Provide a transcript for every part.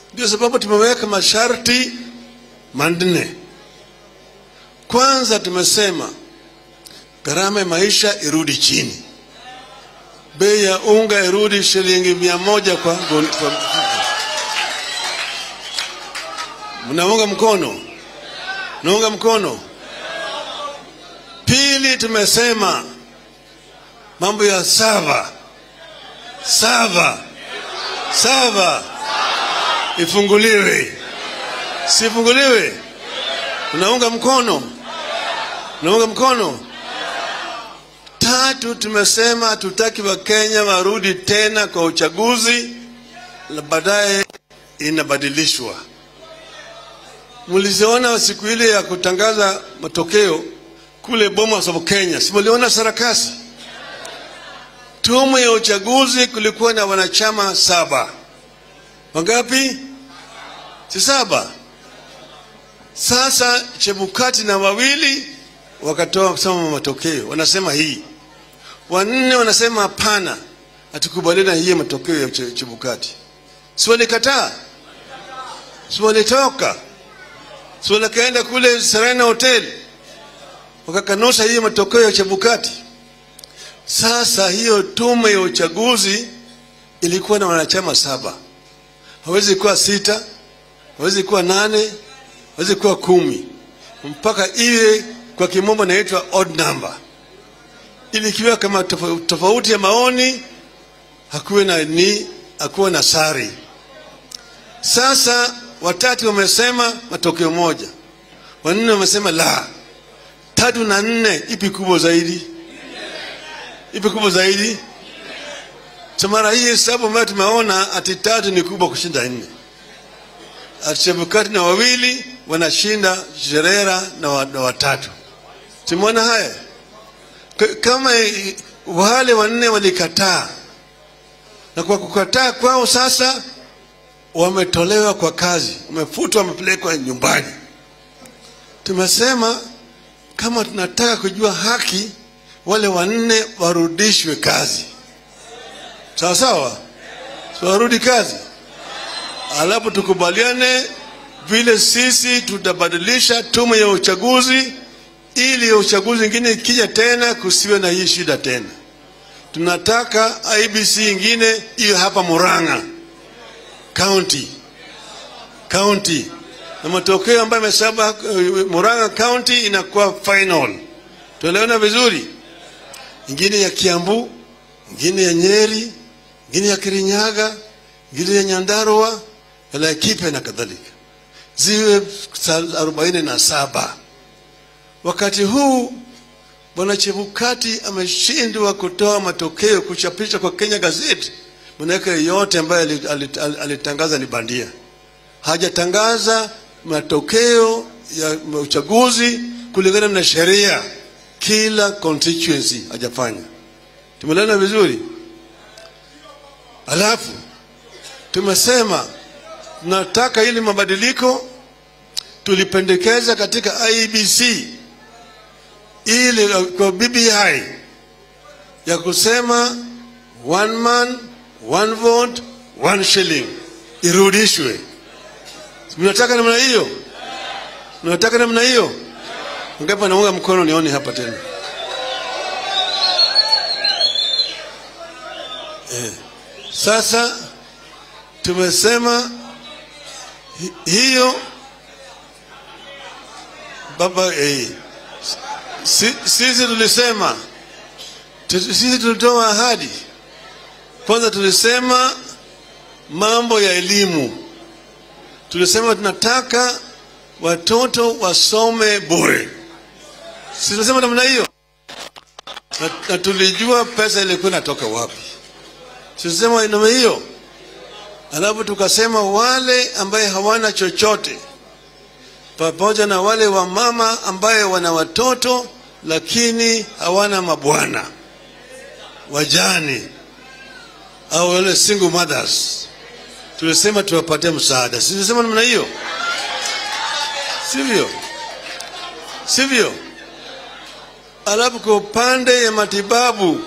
Ndio sababu tumeweka masharti manne. Kwanza tumesema gharama ya maisha irudi chini, bei ya unga irudi shilingi mia moja kwa, kwa, kwa mnaunga mkono? Naunga mkono. Pili, tumesema mambo ya sava sava sava ifunguliwe, sifunguliwe? Unaunga mkono? Unaunga mkono? Tatu, tumesema hatutaki Wakenya warudi tena kwa uchaguzi na baadaye inabadilishwa. Mliziona siku ile ya kutangaza matokeo kule Bomas of Kenya, si mliona sarakasi? Tume ya uchaguzi kulikuwa na wanachama saba. Wangapi? Si saba. Sasa Chebukati na wawili wakatoa kusema matokeo, wanasema hii, wanne wanasema hapana, hatukubaliana hii matokeo ya Che- Chebukati. Si walikataa? Si walitoka? Si walikaenda kule Serena Hotel wakakanusha hii matokeo ya Chebukati? Sasa hiyo tume ya uchaguzi ilikuwa na wanachama saba, hawezi kuwa sita, hawezi kuwa nane, hawezi kuwa kumi, mpaka iwe kwa kimombo inaitwa odd number, ili ikiwa kama tofa- tofauti ya maoni hakuwe na ni hakuwe na sari. Sasa watatu wamesema matokeo moja, wanne wamesema la, tatu na nne, ipi kubwa zaidi? ipi kubwa zaidi? Cha mara hii hesabu ambayo tumeona ati tatu ni kubwa kushinda nne, ati Chebukati na wawili wanashinda Sherera na, wa, na watatu. Tumeona haya K- kama i- wale wanne walikataa, na kwa kukataa kwao sasa wametolewa kwa kazi, wamefutwa, wamepelekwa nyumbani. Tumesema kama tunataka kujua haki, wale wanne warudishwe kazi, sawa sawa, so warudi kazi, alafu tukubaliane vile sisi tutabadilisha tume ya uchaguzi ili ya uchaguzi ingine ikija tena kusiwe na hii shida tena. Tunataka IBC ingine iwe hapa Murang'a county county, na matokeo ambayo yamesaba Murang'a county inakuwa final. Tuelewana vizuri? ingine ya Kiambu, ingine ya Nyeri, ingine ya Kirinyaga, ingine ya Nyandarua, ya Laikipia na kadhalika, ziwe arobaini na saba. Wakati huu Bwana Chebukati ameshindwa kutoa matokeo kuchapisha kwa Kenya Gazette, manake yote ambayo ali- ali- ali- alitangaza ni bandia. Hajatangaza matokeo ya uchaguzi kulingana na sheria kila constituency hajafanya. Tumelana vizuri. Alafu tumesema tunataka ili mabadiliko tulipendekeza katika IEBC ili kwa BBI ya kusema one man one vote one shilling irudishwe. Mnataka namna hiyo? Mnataka namna hiyo? Ngapi naunga mkono nione hapa tena. Eh. Sasa tumesema hi- hiyo baba eh, si, sisi tulisema tu- sisi tulitoa ahadi kwanza, tulisema mambo ya elimu, tulisema tunataka watoto wasome bure. Si tulisema namna hiyo, na, na tulijua pesa ilikuwa inatoka wapi. Si tulisema namna hiyo, alafu tukasema wale ambaye hawana chochote pamoja na wale wamama ambaye wana watoto lakini hawana mabwana, wajane au wale single mothers, tulisema tuwapatie msaada. Si tulisema namna hiyo, sivyo? Sivyo? Alafu kwa upande ya matibabu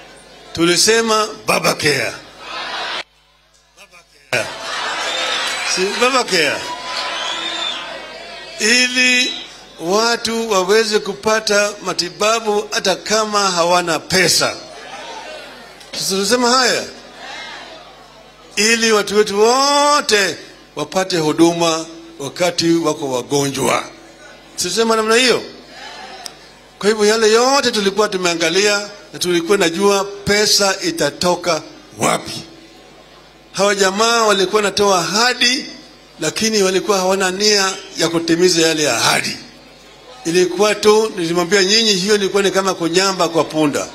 tulisema baba care, si mama care, ili watu waweze kupata matibabu hata kama hawana pesa. Tunasema haya ili watu wetu wote wapate huduma wakati wako wagonjwa. Sisema namna hiyo. Kwa hivyo yale yote tulikuwa tumeangalia na tulikuwa najua pesa itatoka wapi. Hawa jamaa walikuwa natoa ahadi, lakini walikuwa hawana nia ya kutimiza yale ahadi. Ilikuwa tu, nilimwambia nyinyi, hiyo ilikuwa ni kama kunyamba kwa punda.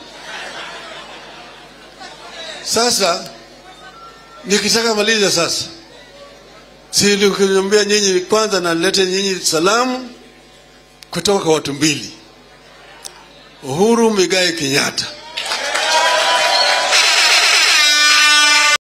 Sasa nikitaka maliza sasa, si nilikwambia nyinyi kwanza, nalete nyinyi salamu kutoka kwa watu mbili, Uhuru Migai Kenyatta